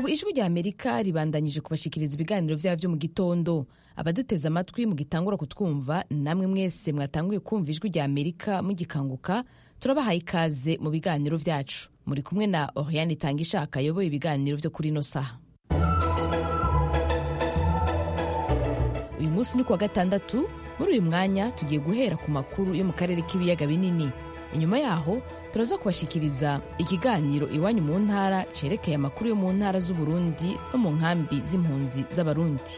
ubu ijwi rya amerika ribandanyije kubashikiriza ibiganiro vyabo vyo mu gitondo abaduteze amatwi mugitangura kutwumva namwe mwese mwatanguye kumva ijwi rya amerika mugikanguka turabahaye ikaze mu biganiro vyacu muri kumwe na oriane itangishaka ayoboye ibiganiro vyo kuri ino saha uyu munsi ni kuwa gatandatu muri uyu mwanya tugiye guhera ku makuru yo mu karere k'ibiyaga binini inyuma yaho turaza kubashikiriza ikiganiro iwanyu mu ntara cerekeye amakuru yo mu ntara z'uburundi no mu nkambi z'impunzi z'abarundi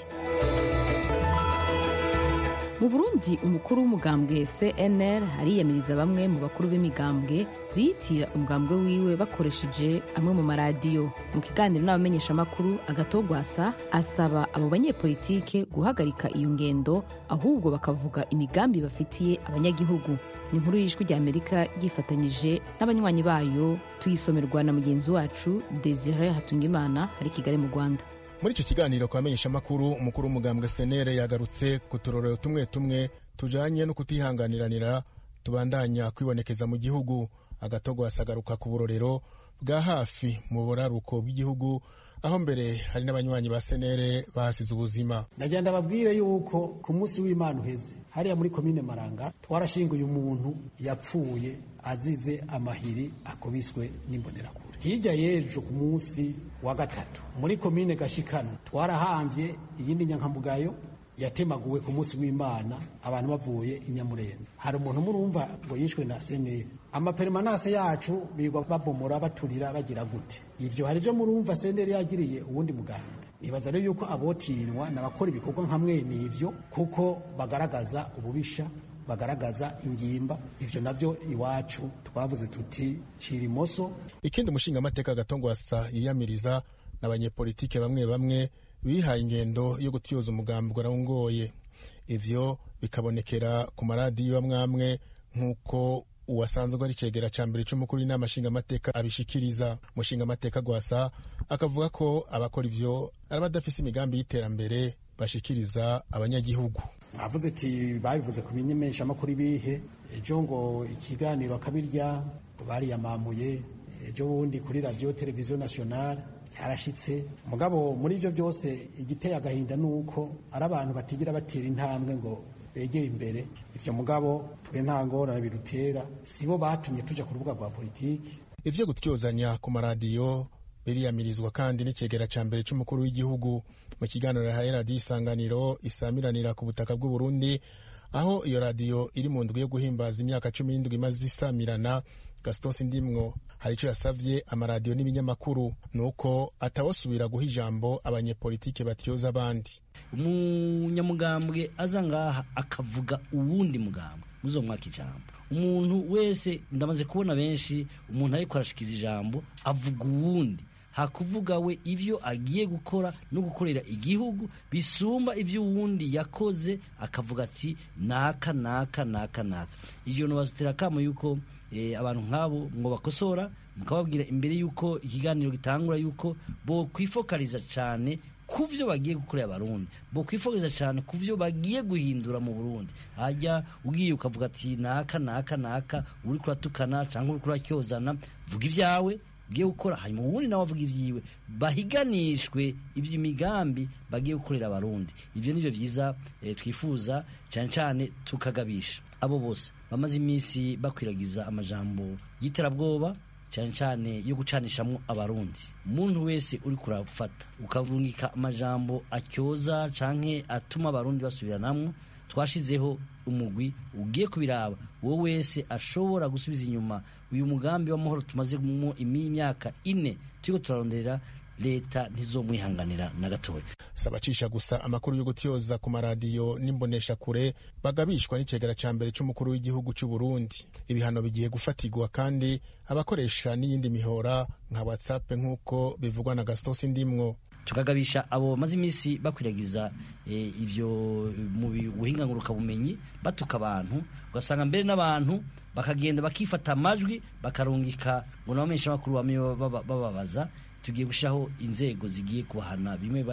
mu burundi umukuru w'umugambwe cnr ariyamiriza bamwe mu bakuru b'imigambwe biyitira umugambwe wiwe bakoresheje amwe mu maradiyo mu kiganiro n'abamenyeshamakuru agatogwasa asaba abo banyepolitike guhagarika iyo ngendo ahubwo bakavuga imigambi bafitiye abanyagihugu ni inkuru y'ijwi rya amerika ryifatanyije n'abanywanyi bayo tuyisomerwa na mugenzi wacu desire hatungimana ari kigali mu rwanda muri icyo kiganiro ku bamenyeshamakuru umukuru w'umugambwe senere yagarutse ku turorero tumwe tumwe tujanye no kutihanganiranira tubandanya kwibonekeza mu gihugu agatogo asagaruka ku burorero bwa hafi mu buraruko bw'igihugu aho mbere hari n'abanywanyi ba senere bahasize ubuzima ndagenda babwire yuko ku munsi w'imana uheze hariya muri komine maranga twarashinguye umuntu yapfuye azize amahiri akubiswe n'imbonerakure hirya y'ejo ku munsi wa gatatu muri komine gashikano twarahambye iyindi nyankamugayo yatemaguwe ku munsi w'imana abantu bavuye i nyamurenza hari umuntu murumva ngo yishwe na seneri amaperemanase yacu bigwa babomora baturira bagira gute ivyo hari ivyo murumva seneri yagiriye uwundi muganga nibaza rero yuko abotinwa n'abakora ibikorwa nka mwene ivyo kuko bagaragaza ububisha bagaragaza ingimba ivyo navyo iwacu twavuze tuti cira imoso ikindi umushingamateka gatongwasa yiyamiriza n'abanyepolitike bamwe bamwe bihaye ingendo yo gutyoza umugambi arawungoye ivyo bikabonekera ku maradiyo amwe amwe nk'uko uwasanzwe ari cegera ca mbere c'umukuru w'inama nshingamateka abishikiriza umushingamateka gwasa akavuga ko abakora ivyo ari abadafise imigambi y'iterambere bashikiriza abanyagihugu avuze ati babivuze ku binyemeshamakuru ibihe ejo ngo ikiganiro akabirya bariyamamuye ejo bundi kuri radiyo televiziyo nasiyonari cyarashitse mugabo muri ibyo byose igiteye agahinda ni uko ari abantu batigira batera intambwe ngo begere imbere ivyo mugabo twe nta ngorane bidutera sibo batumye tuja ku rubuga rwa politiki ivyo gutyozanya ku maradiyo biriyamirizwa kandi n'icegera ca mbere c'umukuru w'igihugu mu kiganiro yahaye radiyo isanganiro isamiranira ku butaka bw'u Burundi aho iyo radiyo iri mu ndwi yo guhimbaza imyaka cumi n'indwi imaze isamirana gastos ndimwo hari ico yasavye amaradiyo n'ibinyamakuru nuko atawosubira guha ijambo abanyepolitike batyoza abandi umunyamugambwe aza ngaha akavuga uwundi mugambwe muzomwaka ijambo umuntu wese ndamaze kubona benshi umuntu ariko arashikiza ijambo avuga uwundi hakuvuga we ivyo agiye gukora no gukorera igihugu bisumba ivyo uwundi yakoze akavuga ati naka naka naka naka ivyo nobazitera kamo yuko eh, abantu nk'abo ngo bakosora mukababwira imbere yuko ikiganiro gitangura yuko bo kwifokaliza cane kuvyo bagiye gukorera abarundi bo kwifokaliza cane kuvyo bagiye guhindura mu Burundi hajya ugiye ukavuga ati naka naka naka uri kuratukana canke uri kuracyozana vuga ivyawe ugiye gukora hanyuma ubundi nawe avuga ivyiwe bahiganishwe ivy'imigambi bagiye gukorera abarundi ivyo nivyo vyiza e, twifuza cane cane tukagabisha abo bose bamaze iminsi bakwiragiza amajambo y'iterabwoba cyane cyane yo gucanishamwo abarundi umuntu wese uri kurafata ukavungika amajambo atyoza canke atuma abarundi basubiranamwo twashizeho umugwi ugiye kubiraba uwo wese ashobora gusubiza inyuma uyu mugambi w'amahoro tumazemo imyaka ine turiko turaronderera leta ntizomwihanganira na gatoya sabacisha gusa amakuru yo gutyoza ku maradiyo n'imboneshakure bagabishwa n'icegera ca mbere c'umukuru w'igihugu c'u Burundi ibihano bigiye gufatirwa kandi abakoresha n'iyindi mihora nka whatsapp nk'uko bivugwa na Gaston Sindimwo tukagabisha abo bamaze iminsi bakwiragiza e, ivyo mu buhinga bumenyi batuka abantu ugasanga mbere n'abantu bakagenda bakifata amajwi bakarungika ngo nabamenyesha makuru bamwe bababaza tugiye gushaho inzego zigiye kubahana bimwe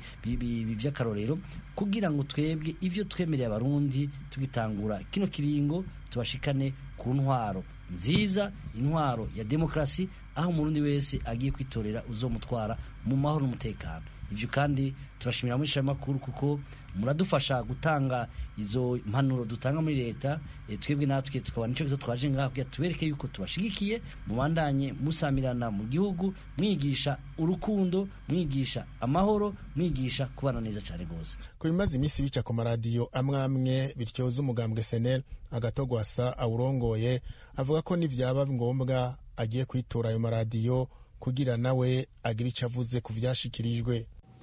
by'akarorero kugira ngo twebwe ivyo twemereye abarundi tugitangura kino kiringo tubashikane ku ntwaro nziza intwaro ya demokarasi aho umurundi wese agiye kwitorera uzomutwara mu mahoro n'umutekano ivyo kandi turashimira muri makuru kuko muradufasha gutanga izo mpanuro dutanga muri leta e, twebwe natwe tukaba nico kizo twaje ngaho kugira tubereke yuko tubashigikiye mubandanye musamirana mu gihugu mwigisha urukundo mwigisha amahoro mwigisha kubana neza cyane rwose ku bimaze iminsi bica ku maradiyo amwe amwe bityoza umugambwe senel agatogwasa awurongoye avuga ko nivyaba ngombwa agiye kwitura ayo maradiyo kugira nawe agire ico avuze ku vyashikirijwe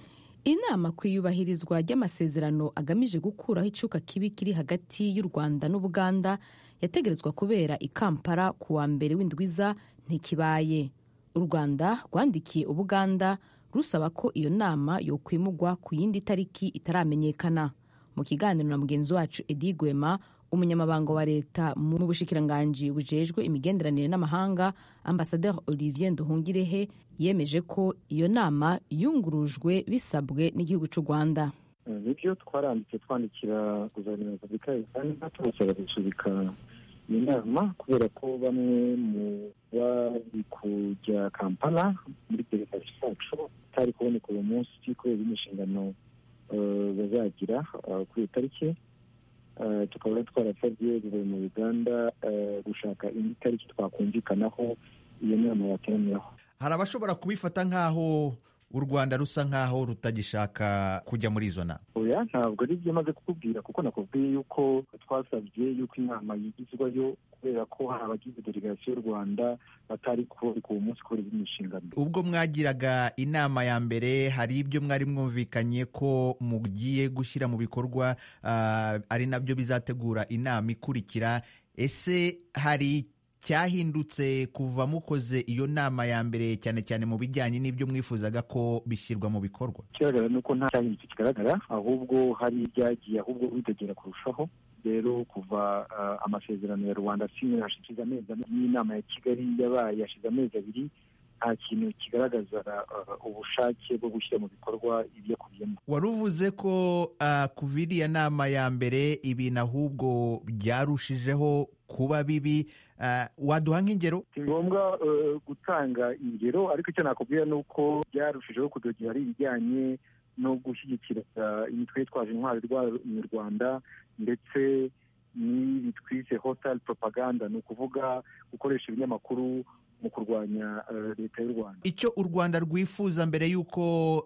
inama ku iyubahirizwa ry'amasezerano agamije gukuraho icuka kibi kiri hagati y'u rwanda n'ubuganda yategerezwa kubera i kampala ku wa mbere w'indwiza ntikibaye u rwanda rwandikiye ubuganda rusaba ko iyo nama yokwimugwa ku yindi tariki itaramenyekana mu kiganiro na mugenzi wacu edi gwema umunyamabanga wa leta mu bushikiranganji bujejwe imigenderanire n'amahanga ambasaderi olivier nduhungirehe yemeje ko iyo nama yungurujwe bisabwe n'igihugu cy'u rwanda nibyo twaranditse twandikira guverinoma ya repubulika ya uganda tubasaba gusubika iyi nama kubera ko bamwe mu bari kujya kampala muri delegasi zacu batari kuboneka uwo munsi kubera inshingano bazagira kuri iyo tariki tukaba twarasabye guverinoma ya uganda gushaka indi tariki twakumvikanaho iyo nama yateraniraho hari abashobora kubifata nk'aho u rwanda rusa nk'aho rutagishaka kujya muri izo nama oya ntabwo ari byo maze kukubwira kuko nakubwiye yuko twasabye yuko inama yigizwayo kubera ko hari abagize delegasiyo y'u rwanda batari kuboneka uwo munsi kubera izindi nshingano ubwo mwagiraga inama ya mbere hari ibyo mwari mwumvikanye ko mugiye gushyira mu bikorwa uh, ari nabyo bizategura inama ikurikira ese hari cyahindutse kuva mukoze iyo nama ya mbere cyane cyane mu bijyanye n'ibyo mwifuzaga ko bishyirwa mu bikorwa ikigaragara ni uko nta cyahindutse kigaragara ahubwo hari ibyagiye ahubwo bidegera kurushaho rero kuva uh, amasezerano ya rwanda sinywe hashize amezi n'inama ya kigali yabaye yashize amezi abiri nta kintu kigaragaza uh, ubushake bwo gushyira mu bikorwa ibyakubiyemo wari uvuze ko uh, kuva iriya nama ya mbere ibintu ahubwo byarushijeho kuba bibi waduha nk'ingero si ngombwa gutanga ingero ariko icyo nakubwira ni uko byarushijeho kudogera ari ibijyanye no gushyigikira imitwe yitwaje intwari mu rwanda ndetse n'ibi twise hostile propaganda ni ukuvuga gukoresha ibinyamakuru mu kurwanya leta y'u rwanda icyo u rwanda rwifuza mbere y'uko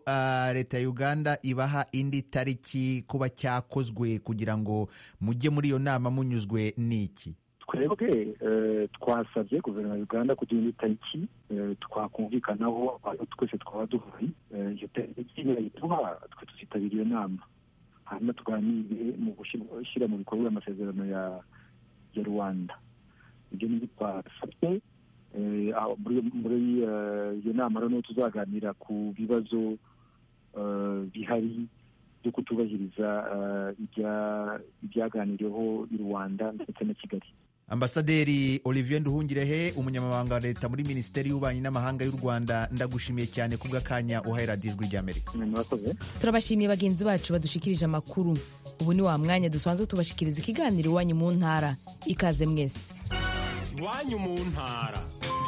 leta ya uganda ibaha indi tariki kuba cyakozwe kugira ngo mujye muri iyo nama munyuzwe n'iki twebwe twasabye guverinoma ya uganda kugira indi tariki twakumvikanaho twese twaba duhari iyo tariki nibayiduha twe tuzitabira iyo nama hanyuma tuganire mu gushyira mu bikorwa amasezerano ya rwanda ibyo nibyo twasabye muri iyo nama rero tuzaganira ku bibazo bihari byo kutubahiriza ibyaganiriweho i rwanda ndetse na kigali ambasaderi olivier nduhungirehe umunyamabanga wa leta muri minisiteri y'ububanyi n'amahanga y'u rwanda ndagushimiye cyane ku bw'akanya uhaye radiyo ijwi ry'amerika turabashimiye bagenzi bacu badushikirije amakuru ubu ni wa mwanya dusanzwe tubashikiriza ikiganiro iwanyu mu ntara ikaze mwese iwanyu mu ntara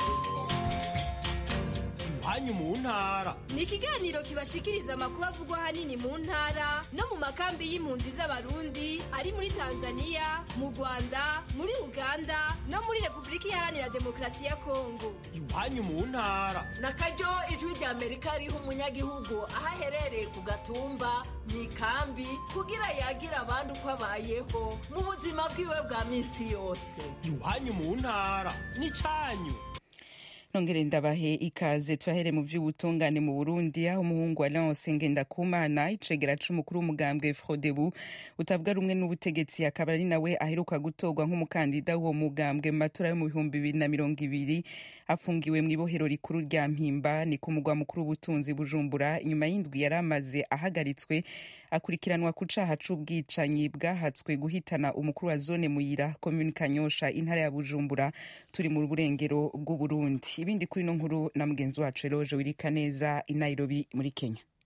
iwanyu mu ntara ni ikiganiro kibashikiriza amakuru avugwa ahanini mu ntara no mu makambi y'impunzi z'abarundi ari muri tanzania mu rwanda muri uganda no muri repubulika iharanira demokarasi ya kongo iwanyu mu ntara na karyo ijwi rya amerika riha umunyagihugu aho aherereye ku gatumba mu ikambi kugira yagira abandi uko abayeho mu buzima bwiwe bwa minsi yose iwanyu mu ntara ni cyanyu nongere ndabahe ikaze turahere mu vy'ubutungane mu Burundi aho umuhungu wa Lance Ngendakumana icegera c'umukuru w'umugambwe Frodebu utavuga rumwe n'ubutegetsi akaba ari nawe aheruka gutorwa nk'umukandida w'uwo mugambwe mu matora yo mu bihumbi bibiri na mirongo ibiri afungiwe mu ibohero rikuru rya Mpimba ni ku mugwa mukuru w'ubutunzi Bujumbura inyuma y'indwi yari amaze ahagaritswe akurikiranwa ku caha c'ubwicanyi bwahatswe guhitana umukuru wa zone Muyira komune Kanyosha intara ya Bujumbura turi mu burengero bw'Uburundi ibindi kuri no nkuru na mugenzi wacu Eloge Wirikaneza i Nairobi muri Kenya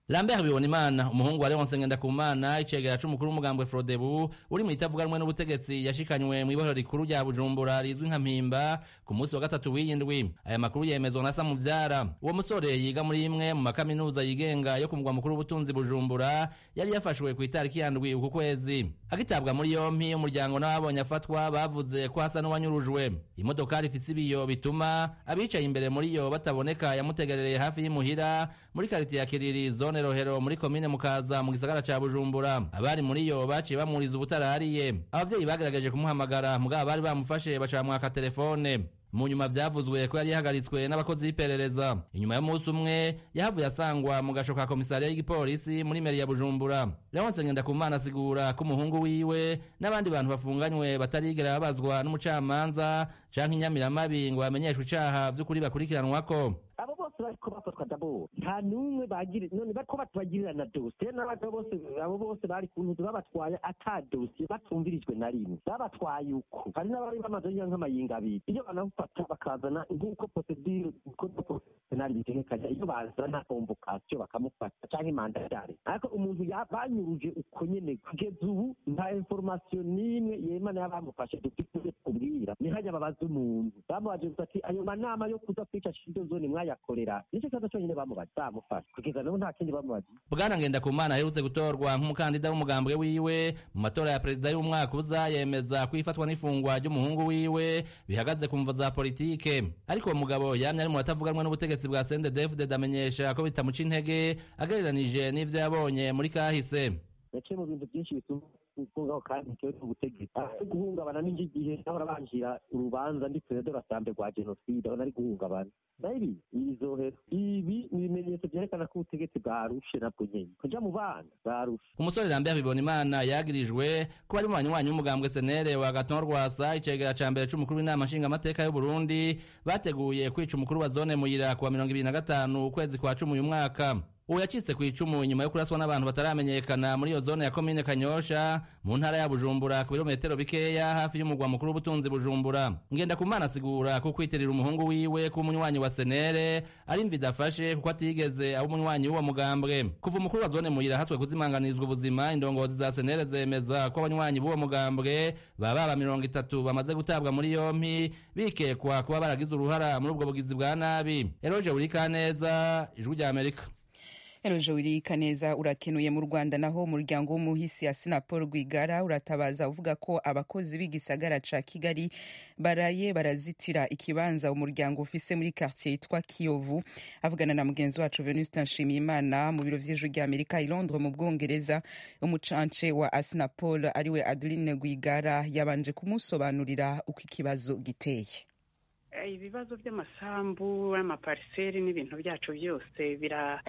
Lambert Bibonimana umuhungu wa Leonce Ngendakumana icegera c'umukuru w'umugambwe Frodebu uri mu itavuganwe n'ubutegetsi yashikanywe mu ibohero rikuru rya Bujumbura rizwi nka Mpimba ku munsi wa gatatu w'iyindwi aya makuru yemezwa na Samuvyara uwo musore yiga muri imwe mu makaminuza yigenga yo ku mugwa mukuru w'ubutunzi Bujumbura yari yafashwe ku itariki yandwi uku kwezi agitabwa muri yompi umuryango n'ababonye afatwa bavuze ko hasa n'uwanyurujwe imodokari ifise ibiyo bituma abicaye imbere muri yo bataboneka yamutegerereye hafi y'imuhira muri karitiye ya Kiriri zone Rohero muri komine Mukaza mu gisagara ca Bujumbura abari muri yo baciye bamuriza ubutarariye abavyeyi bagerageje kumuhamagara mugabo bari bamufashe baca bamwaka telefone mu nyuma vyavuzwe ko yari yahagaritswe n'abakozi b'iperereza inyuma y'umunsi umwe yahavuye asangwa mu gasho ka komisariya y'igipolisi muri meri ya bujumbura leonse ngendakumana asigura ko umuhungu wiwe n'abandi bantu bafunganywe batarigera babazwa n'umucamanza canke inyamiramabi ngo bamenyeshwe icaha vy'ukuri bakurikiranwako abo bose bariko bafatwa daboro nta n'umwe bagira none bariko batubagirira na dosiye n'abagabo bose abo bose bari ku ntuzi babatwaye ata dosiye batumvirijwe na rimwe babatwaye uko hari n'abari bamaze yiga nk'amayinga abiri iyo banamufata bakazana nk'uko procedure code professionnel bitegekanya iyo bazana convocation bakamufata canke mandatare ariko umuntu banyuruje uko nyene kugeza ubu nta information n'imwe yemana y'abamufashe dufite kubwira ni hajya babaza umuntu bamubaje gusa ati ayo manama yo kuza kwica shido zone mwaya yakorera nicyo kibazo cyonyine bamubaza bamufasha kugeza n'ubu nta kindi bamubaza bwana ngendakumana aherutse gutorwa nk'umukandida w'umugambwe wiwe mu matora ya perezida y'umwaka uza yemeza ko ifatwa n'ifungwa ry'umuhungu wiwe bihagaze ku mvo za politike ariko uwo mugabo yamye ari mu batavuganwa n'ubutegetsi bwa sendedefudede amenyesha ko bitamuca intege agereranije n'ivyo yabonye muri kahise yaciye mu bintu byinshi bituma gufungaho kandi ntikewe n'ubutegetsi ari guhungabana n'indi gihe nahora banjira urubanza ndi perezida rasambe rwa jenoside abona ari guhungabana nabi ibizohera ibi ni ibimenyetso vyerekana ko ubutegetsi bwarushe nabwo nyene kuja mu bana bwarushe umusore lambert bibonimana yagirijwe ko bari mu banywanyi w'umugambwe senere wa gaton rwasa icegera ca mbere c'umukuru w'inama nshingamateka y'uburundi bateguye kwica umukuru wa zone muyira kuwa mirongo ibiri na gatanu ukwezi kwa cumi uyu mwaka uwo yacitse ku icumu inyuma yo kuraswa n'abantu bataramenyekana muri iyo zone ya komine kanyosha mu ntara ya bujumbura ku birometero bikeya hafi y'umugwa mukuru w'ubutunzi bujumbura ngenda kumana asigura ko kwitirira umuhungu wiwe ko umunywanyi wa senere ari mvi idafashe kuko atigeze aba umunywanyi w'uwo mugambwe kuva umukuru wa zone muyira haswe kuzimanganizwa ubuzima indongozi za senere zemeza ko abanywanyi b'uwo mugambwe baba baba mirongo itatu bamaze gutabwa muri yompi bikekwa kuba baragize uruhara muri ubwo bugizi bwa nabi eroje burikaneza ijwi rya amerika eroje wirika neza urakenuye mu rwanda naho umuryango w'umuhisi ya sinapol rwigara uratabaza uvuga ko abakozi b'igisagara ca kigali baraye barazitira ikibanza umuryango ufise muri quartier yitwa kiyovu avugana na mugenzi wacu venuste nshimiyimana mu biro vy'ijwi rya amerika i londres mu bwongereza umucance wa asinapol ariwe adeline rwigara yabanje kumusobanurira uko ikibazo giteye ibibazo by'amasambu n'amapariseri n'ibintu byacu byose bira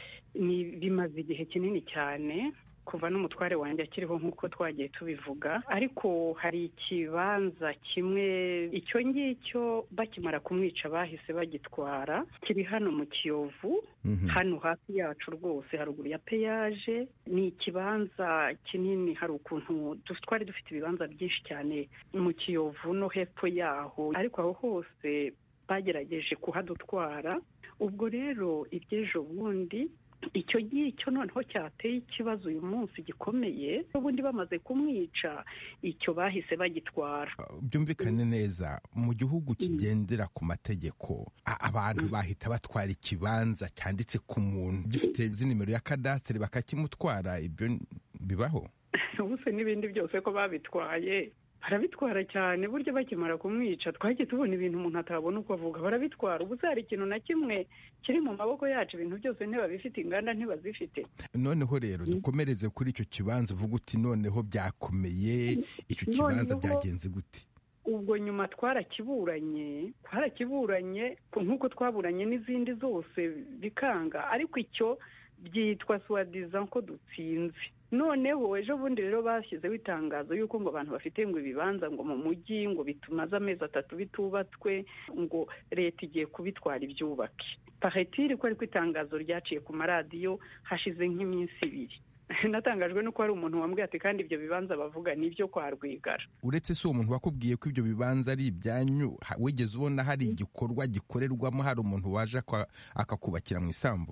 ni bimaze igihe kinini cyane kuva n'umutware wanjye akiriho nk'uko twagiye tubivuga ariko hari ikibanza kimwe icyo ngicyo bakimara kumwica bahise bagitwara kiri hano mu kiyovu hano hafi yacu rwose haruguru ya peyaje ni ikibanza kinini hari ukuntu twari dufite ibibanza byinshi cyane mu kiyovu no hepfo yaho ariko aho hose bagerageje kuhadutwara ubwo rero iby'ejo bundi icyo ngicyo noneho cyateye ikibazo uyu munsi gikomeye ubundi bamaze kumwica icyo bahise bagitwara byumvikane neza mu gihugu kigendera ku mategeko abantu bahita batwara ikibanza cyanditse ku muntu gifite izi nimero ya kadasiteri bakakimutwara ibyo bibaho ubuse n'ibindi byose ko babitwaye barabitwara cyane burya bakimara kumwica twagiye tubona ibintu umuntu atabona uko avuga barabitwara ubu hari ikintu na kimwe kiri mu maboko yacu ibintu byose ntibabifite inganda ntibazifite noneho rero dukomereze kuri icyo kibanza uvuga uti noneho byakomeye icyo kibanza byagenze gute ubwo nyuma twarakiburanye twarakiburanye nk'uko twaburanye n'izindi zose bikanga ariko icyo byitwa suwadiza ko dutsinze noneho ejo bundi rero bashyizeho itangazo y'uko ngo abantu bafite ngo ibibanza ngo mu mujyi ngo bitumaze amezi atatu bitubatswe ngo leta igiye kubitwara ibyubake pahetiri ko ariko itangazo ryaciye ku maradiyo hashize nk'iminsi ibiri natangajwe nuko hari umuntu wambwiye ati kandi ibyo bibanza bavuga ni ibyo kwa rwigara uretse si uwo muntu wakubwiye ko ibyo bibanza ari ibyanyu wigeze ubona hari igikorwa gikorerwamo hari umuntu waje akakubakira mu isambu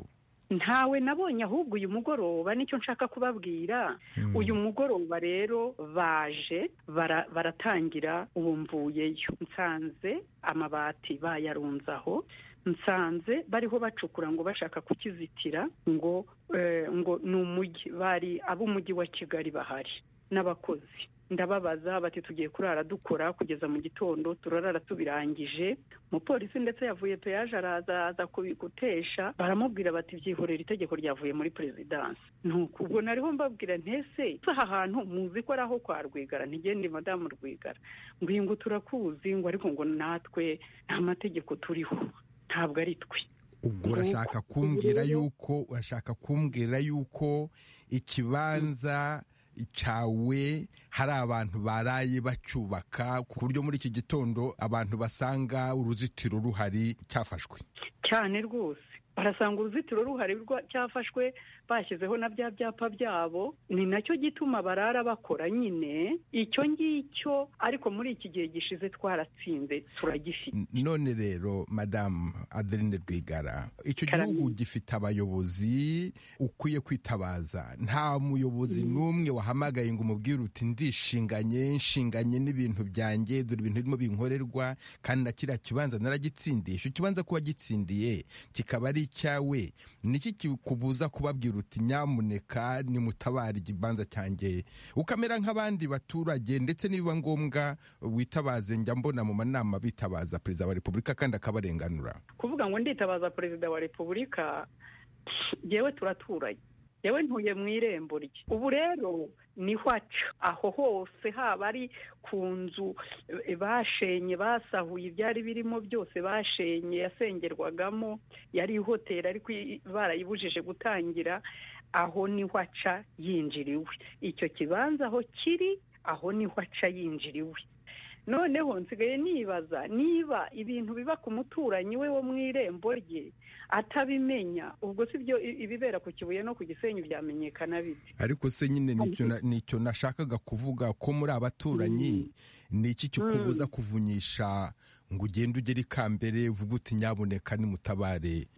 ntawe nabonye ahubwo uyu mugoroba nicyo nshaka kubabwira uyu mugoroba rero baje bara- baratangira ubu mvuyeyo nsanze amabati bayarunze aho nsanze bariho bacukura ngo bashaka kukizitira ngo eh, ngo ni umujyi bari ab'umujyi wa kigali bahari n'abakozi ndababaza bati tugiye kurara dukora kugeza mu gitondo turarara tubirangije umupolisi ndetse yavuye peyaje araza aza kubigutesha baramubwira bati byihorera itegeko ryavuye muri perezidansi nuko ubwo nariho mbabwira ntese aha hantu muzi ko ari aho kwa rwigara ntigende madamu rwigara ngo iyi ngo turakuzi ngo ariko ngo natwe nta mategeko turiho ntabwo ari twe ubwo urashaka kumbwira yuko urashaka kumbwira yuko ikibanza cyawe hari abantu baraye bacyubaka ku buryo muri iki gitondo abantu basanga uruzitiro ruhari cyafashwe cyane rwose barasanga uruzitiro ruhari rwa- cyafashwe bashyizeho na bya byapa byabo ni nacyo gituma barara bakora nyine icyo ngicyo ariko muri iki gihe gishize twaratsinze turagifite none rero madamu adeline rwigara icyo Karame. gihugu gifite abayobozi ukwiye kwitabaza nta muyobozi n'umwe wahamagaye ngo umubwire uti ndishinganye nshinganye n'ibintu byanjye dore ibintu birimo binkorerwa kandi na kiriya kibanza naragitsindiye icyo kibanza kuba gitsindiye kikaba ari icyawe niki kikubuza kubabwira uti nyamuneka nimutabare ikibanza cyanjye ukamera nk'abandi baturage ndetse nibiba ngombwa witabaze njya mbona mu manama bitabaza perezida wa repubulika kandi akabarenganura kuvuga ngo nditabaza perezida wa repubulika yewe turaturanye yewe ntuye mu irembo rye ubu rero niho aca aho hose haba ari ku nzu eh, bashenye basahuye ibyari birimo byose bashenye yasengerwagamo yari hoteli ariko i- barayibujije gutangira aho niho aca yinjiriwe icyo kibanza aho kiri aho niho aca yinjiriwe noneho nsigaye nibaza niba ibintu biba ku muturanyi we wo mu irembo rye atabimenya ubwo si byo i- ibibera ku kibuye no ku gisenyi byamenyekana bite ariko se nyine nicyo na- nicyo nashakaga kuvuga ko muri abaturanyi ni iki kikubuza kuvunyisha ngo ugende ugere ikambere uvuge uti nyabuneka nimutabare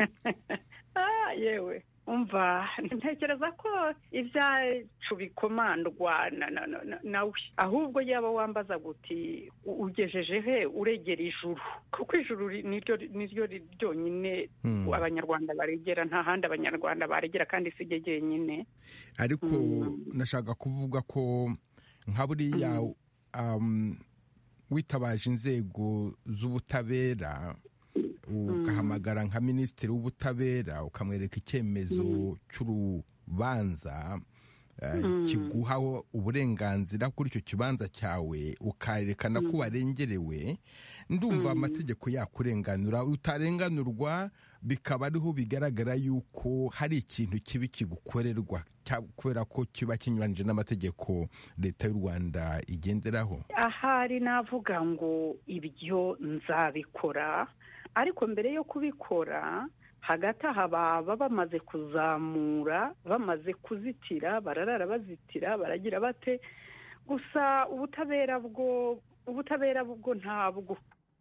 Ah, yewe umva ntekereza ko ibyacu bikomandwa na- na- na- na- nawe ahubwo yaba wambaza guti u- ugejeje he uregera ijuru kuko ijuru ri- niryo niryo ri- ryonyine Hmm. abanyarwanda baregera nta handi abanyarwanda baregera kandi si ryo jyenyine ariko nashaka kuvuga ko nka buriya um, witabaje inzego z'ubutabera ugahamagara nka minisitiri w'ubutabera ukamwereka icyemezo cy'urubanza eh, Mm. kiguha uburenganzira kuri icyo kibanza cyawe ukarerekana ko warengerewe ndumva amategeko yakurenganura utarenganurwa bikaba ariho bigaragara yuko hari ikintu kibi kigukorerwa cya- kubera ko kiba kinyuranyije n'amategeko leta y'u rwanda igenderaho ahari navuga ngo ibyo nzabikora ariko mbere yo kubikora hagati aha baba bamaze kuzamura bamaze kuzitira bararara bazitira baragira bate gusa ubutabera bwo ubutabera bwo ntabwo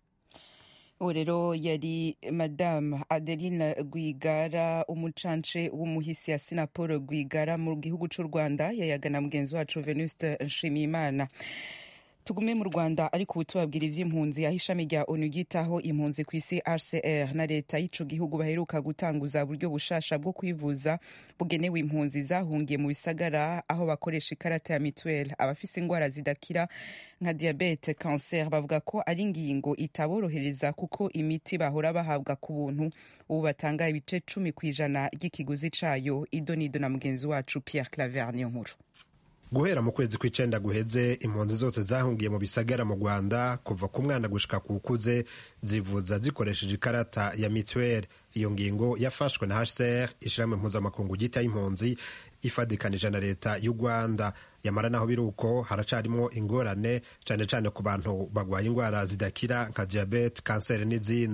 uwo rero yari madamu adeline rwigara umucance w'umuhisi ya sinapolo rwigara mu gihugu cy'u rwanda yayagana mugenzi wacu venuste nshimiyimana tugume mu rwanda ariko ubu tubabwira iby'impunzi aho ishami rya onu ryitaho impunzi ku isi rcr na leta y'ico gihugu baheruka gutanguza uburyo bushasha bwo kwivuza bugenewe impunzi zahungiye mu bisagara aho bakoresha ikarata ya mituweli abafise indwara zidakira nka diyabete kanseri bavuga ko ari ingingo itaborohereza kuko imiti bahora bahabwa ku buntu ubu batanga ibice cumi ku ijana ry'ikiguzi cayo idonido na mugenzi wacu pierre claver niyo nkuru guhera mu kwezi kw'icenda guheze impunzi zose zahungiye mu bisagara mu rwanda kuva ku mwana gushika ku ukuze zivuza zikoresheje ikarata ya mituweli iyo ngingo yafashwe na hcr ishirahamwe mpuzamakungu ryita y'impunzi ifadikanije na leta y'u rwanda yamara naho biri uko haracarimo ingorane cyane cyane ku bantu bagwaye indwara zidakira nka diyabete kanseri n'izindi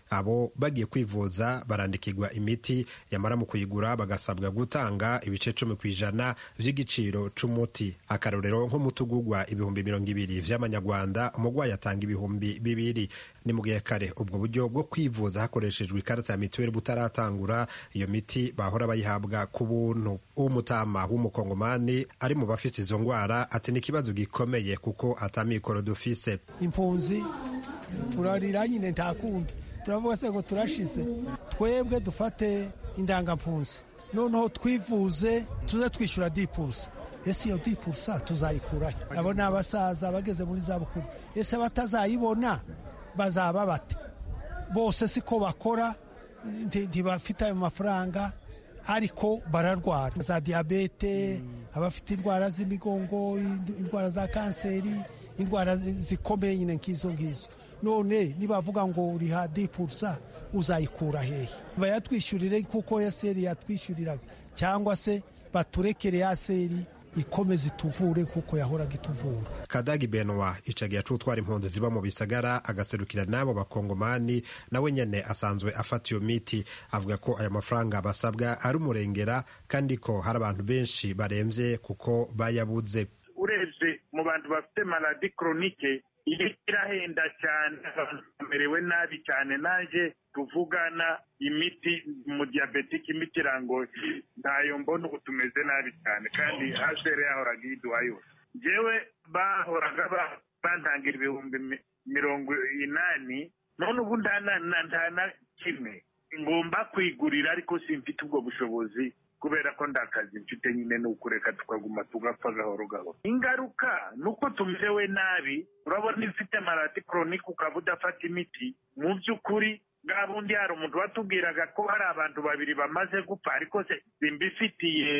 abo bagiye kwivuza barandikirwa imiti yamara mu kuyigura bagasabwa gutanga ibice cumi ku ijana vy'igiciro c'umuti akarorero nk'umuti ugurwa ibihumbi mirongo ibiri vy'amanyarwanda umurwayi atanga ibihumbi bibiri ni mu gihe kare ubwo buryo bwo kwivuza hakoreshejwe ikarita ya mituweli butaratangura iyo miti bahora bayihabwa ku buntu umutama w'umukongomani ari mu bafite izo ndwara ati ni ikibazo gikomeye kuko atamikoro dufise impunzi turarira nyine nta kundi turavuga se ngo turashize twebwe dufate indangampunzi noneho twivuze tuze twishyura dipurusa ese iyo dipurusa tuzayikurahe abo ni abasaza bageze muri za bukuru ese batazayibona bazaba bate bose siko bakora ntibafite ayo mafaranga ariko bararwara za diyabete abafite indwara z'imigongo indwara za kanseri indwara zikomeye nyine nk'izo ngizo none nibavuga ngo uriha dipurusa uzayikura hehe bayatwishyurire kuko yaseri yatwishyuriraga cyangwa se baturekere yaseri ikomeze ituvure kuko yahoraga ituvura kadagi benwa icagiye acutwara impunzi ziba mu bisagara agaserukira n'abo bakongomani nawe nyene asanzwe afata iyo miti avuga ko ayo mafaranga basabwa ari umurengera kandi ko hari abantu benshi baremvye kuko bayabuze urebye mu bantu bafite maladi koronike iyi irahenda cyane abantu bamerewe nabi cyane naje tuvugana imiti mu diyabetike imiti irangoye ntayo mbona ubu tumeze nabi cyane kandi hasere yahoraga iyiduha yose njyewe bahoraga bantangira ibihumbi mirongo inani none ubu nta na kimwe ngomba kwigurira ariko simfite ubwo bushobozi kubera ko ndakazi mfite nyine ni ukureka tukaguma tugapfa gahoro gahoro ingaruka ni uko tumerewe nabi urabona ifite marati koronike ukaba udafata imiti mu by'ukuri bwa bundi hari umuntu watubwiraga ko hari abantu babiri bamaze gupfa ariko simbifitiye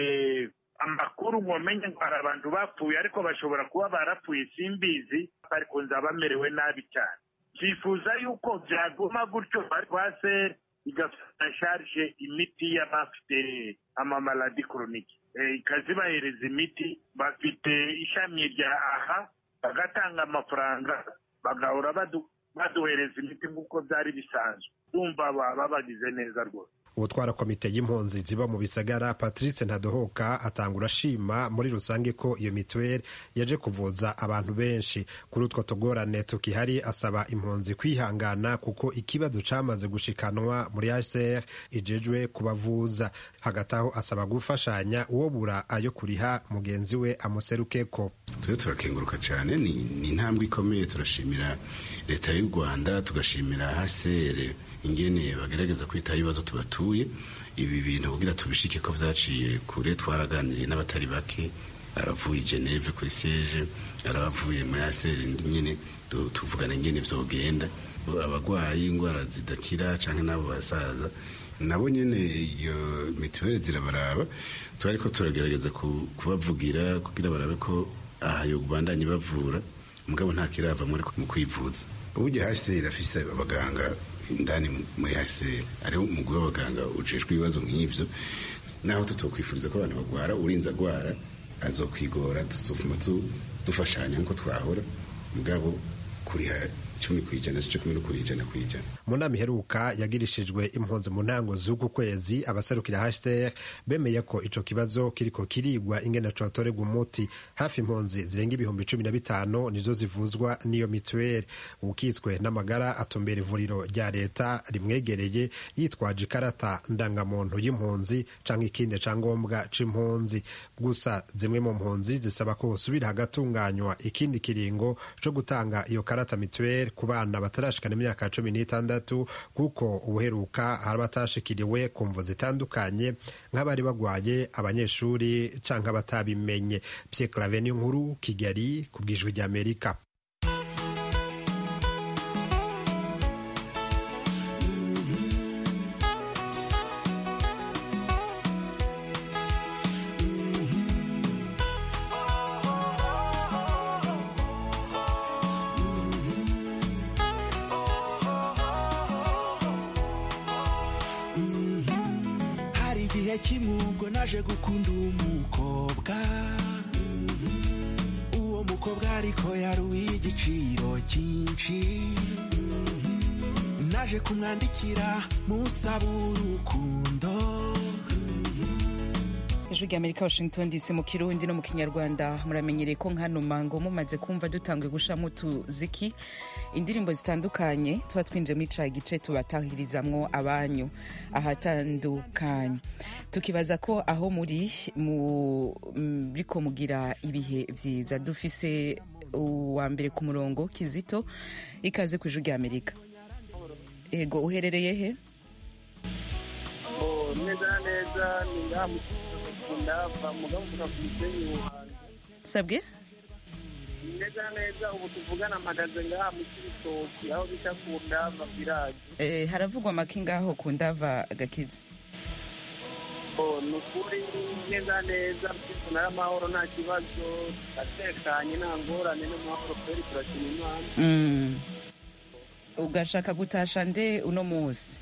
amakuru nkomenye ngo hari abantu bapfuye ariko bashobora kuba barapfuye simbizi ariko nzaba bamerewe nabi cyane twifuza yuko byaguma gutyo rwase igafata sharije imiti y'abafite amamaladi koronike ikazibahereza imiti bafite ishami rya aha bagatanga amafaranga bagahora baduhereza imiti nk'uko byari bisanzwe bumva baba bagize neza rwose ubutwara komite y'impunzi ziba mu bisagara patrice ntadohoka atanga ashima muri rusange ko iyo mituweli yaje kuvuza abantu benshi kuri utwo tugorane tukihari asaba impunzi kwihangana kuko ikibazo cyamaze gushikanwa muri hcr ijejwe kubavuza hagati aho asaba gufashanya uwo bura ayo kuriha mugenzi we amuserukeko tujye turakenguruka cyane ni intambwe ikomeye turashimira leta y'u rwanda tugashimira hcr ingene bagerageza kwitaho ibibazo tubatuye ibi bintu kugira tubishike ko vyaciye kure twaraganiriye n'abatari bake abavuye geneve kuri siege arabavuye muri aseri nyine tuvugana ingene vyogenda abagwayi ingwara zidakira canke n'abo basaza nabo nyene iyo mituweli zirabaraba turariko turagerageza kubavugira kugira barabe ko aha yo bandanye bavura mugabo nta kirava muri mu kwivuza uburyo hasi irafise abaganga indani muri hcr ariho umugwi w'abaganga ujejwe ibibazo nk'ivyo naho tutokwifuriza ko abantu bagwara urinze agwara azokwigora tuzofuma dufashanya nk'uko twahora mugabo kuriha cumi ku ijana si cyo kumwe no kuri ijana ku ijana mu nama iheruka yagirishijwe impunzi mu ntango z'uku kwezi abaserukira hcr bemeye ko ico kibazo kiriko kirigwa ingene cotorerwa umuti hafi impunzi zirenga ibihumbi cumi na bitanu nizo zivuzwa n'iyo mituweli ukitswe n'amagara atumbera ivuriro rya leta rimwegereye yitwaje ikarata ndangamuntu y'impunzi canke ikindi cangombwa c'impunzi gusa zimwe mu mpunzi zisaba ko hosubira hagatunganywa ikindi kiringo co gutanga iyo karata mituweli ku bana batarashikana imyaka cumi n'itandatu kuko ubuheruka hari abatashikiriwe ku mvu zitandukanye nk'abari bagwaye abanyeshuri canke abatabimenye Pierre Claver nkuru Kigali ku bwijwi ry'Amerika kimwubwo naje gukunda umukobwa uwo mukobwa ariko yari uw'igiciro cyinshi naje kumwandikira musaba urukundo ijwi rya amerika washington dc mu kirundi no mu kinyarwanda muramenyereye ko nkano mango mumaze kumva dutanguye gushiramo utuziki indirimbo zitandukanye tuba twinjiye muri ca gice tubatahirizamwo abanyu ahatandukanye tukibaza ko aho muri muriko mugira ibihe vyiza dufise uwa mbere ku murongo kizito ikaze ku ijwi rya amerika ego uherereye he neza neza ni ngaha mu ndava mugabo uvuga ku musenyi wuhanze sabwe neza neza ubu tuvugana mpagaze ngaha mu kibitoki aho bita ku ndava village Eh, haravugwa make ngaho ku ndava gakiza Oh, ni ukuri neza neza tunari amahoro nta kibazo atekanye nta ngorane n'amahoro kweri turakina imana Mm. ugashaka gutasha nde uno munsi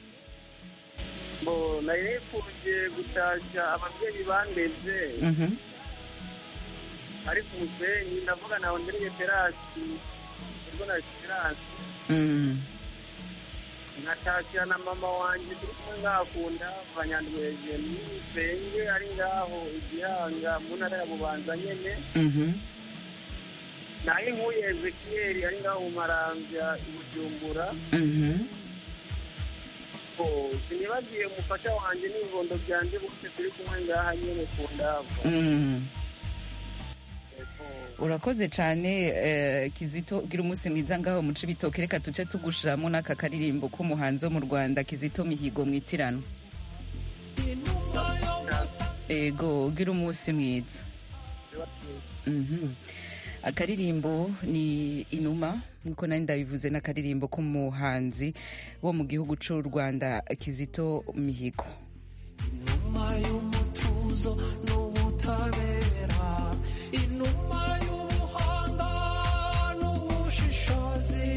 ngo nari nifuje gutashya ababyeyi bandeze Mhm. ari ku musenyi ndavuga nawe ndereye terasi ubwo na terasi Mm. nkatashya na mama wanjye turi kumwe ngaha ku ndava nyandweje n'isenge ari ngaho igihanga mu ntara ya bubanza nyene Mhm. naho inkuye ezekiyeli ari ngaho mu marambya i bujumbura Mhm. Oh, sinibagiye umufasha wanjye n'ibibondo byanje bose turi kumwe ngaha nyene ku ndava Mm. urakoze cyane eh, kizito ugira umunsi mwiza ngaho mu cibitoke reka tuce tugushiramo n'aka karirimbo k'umuhanzi wo mu rwanda kizito mihigo mwitirano ego ugira umunsi mwiza Mhm. akaririmbo ni inuma nkuko nari ndabivuze n'akaririmbo k'umuhanzi wo mu gihugu cy'u rwanda kizito mihigo inuma y'umutuzo n'ubutabera inuma y'ubuhanga n'ubushishozi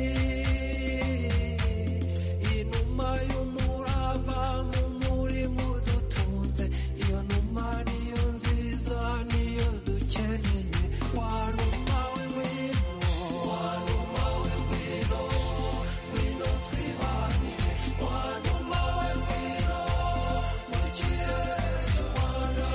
inuma y'umurava mu murimo dutunze iyo numa niyo nziza niyo dukeneye wanuma we ngwino wanuma we ngwino ngwino twibanire wanuma we ngwino mu kirere cy'u rwanda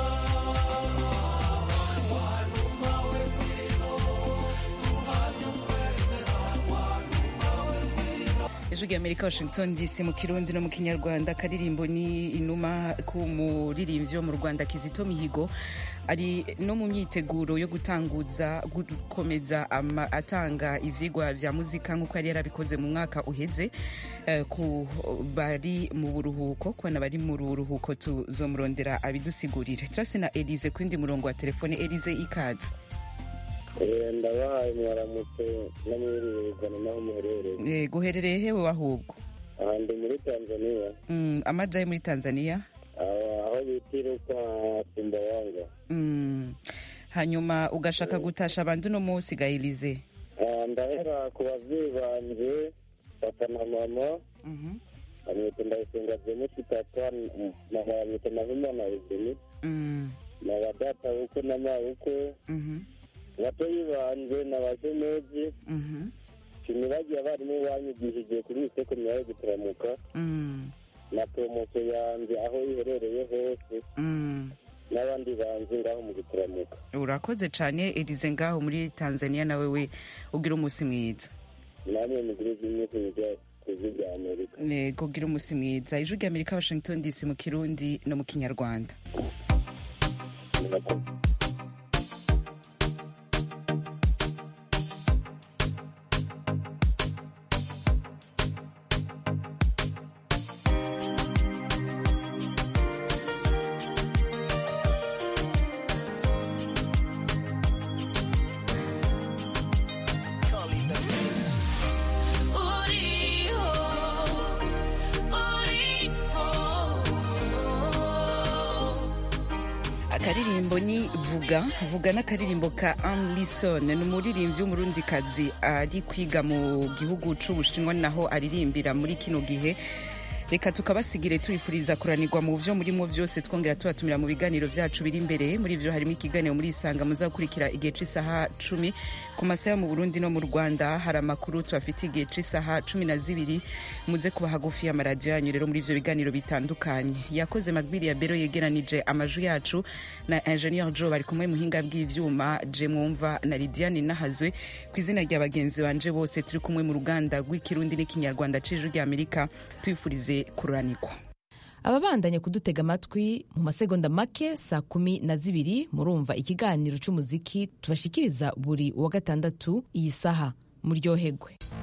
wanuma we ngwino duhamye ukwemera wanuma we ngwino ijwi rya amerika washington dc mu kirundi no mu kinyarwanda akaririmbo ni inuma k'umuririmbyi wo mu rwanda kizito mihigo ari no mu myiteguro yo gutanguza gukomeza ama- atanga ivyigwa vya muzika nk'uko yari yarabikoze mu mwaka uheze eh, ku bari mu buruhuko ku bana bari mu buruhuko tuzomurondera abidusigurire turasi na elize ku yindi murongo wa telefone elize ikaze ndabahaye mwaramutse n'amwirirwana n'aho muherereye Eh, guherereye hewe ahubwo aha ndi muri tanzania mm, amajaye muri tanzania aho aho bita iruka simbawanga Mm. hanyuma ugashaka gutasha abandi uno munsi ga elize Ah, ndahera ku babyeyi banje papa na mama bamwita ndayisenga jemusi papa na bamwita nahimana ezeni Mm. na badata bukwe na mabukwe Mhm. batoyi banje na bajemeji Mhm. sinibagiye abarimu banyigishije kuri isoko myayo gutaramuka Mm. na poromosiyo yanjye aho iherereye hose Mm. n'abandi banzi ngaho mu gutaramuka urakoze cyane elize ngaho muri tanzania nawe we ugira umunsi mwiza namwe mugire zimwe kuza ku ijwi rya amerika nego ugira umunsi mwiza ijwi rya amerika washington dc mu kirundi no mu kinyarwanda uriho uriho akaririmbo ni vuga vuga n'akaririmbo ka Anne Lison ni umuririmbyi w'umurundikazi ari kwiga mu gihugu c'ubushinwa naho aririmbira muri kino gihe reka tukabasigire tubifuriza kuranirwa mu byo murimo byose twongera tubatumira mu biganiro byacu biri imbere muri byo harimo ikiganiro muri isanga muza gukurikira igihe cy'isaha cumi ku masaha mu burundi no mu rwanda hari amakuru tubafitiye igihe cy'isaha cumi na zibiri muze kuba hagufi y'amaradiyo yanyu rero muri ibyo biganiro bitandukanye yakoze magbiri ya bero yegeranije amajwi yacu na ingenieur joe bari kumwe muhinga bw'ivyuma je mwumva na lidiane nahazwe ku izina rya bagenzi banje bose turi kumwe mu ruganda rw'ikirundi n'ikinyarwanda c'ijwi ry'amerika tubifurize kururanirwa ababandanya kudutega amatwi mu masegonda make saa kumi na zibiri murumva ikiganiro c'umuziki tubashikiriza buri wa gatandatu iyi saha muryohegwe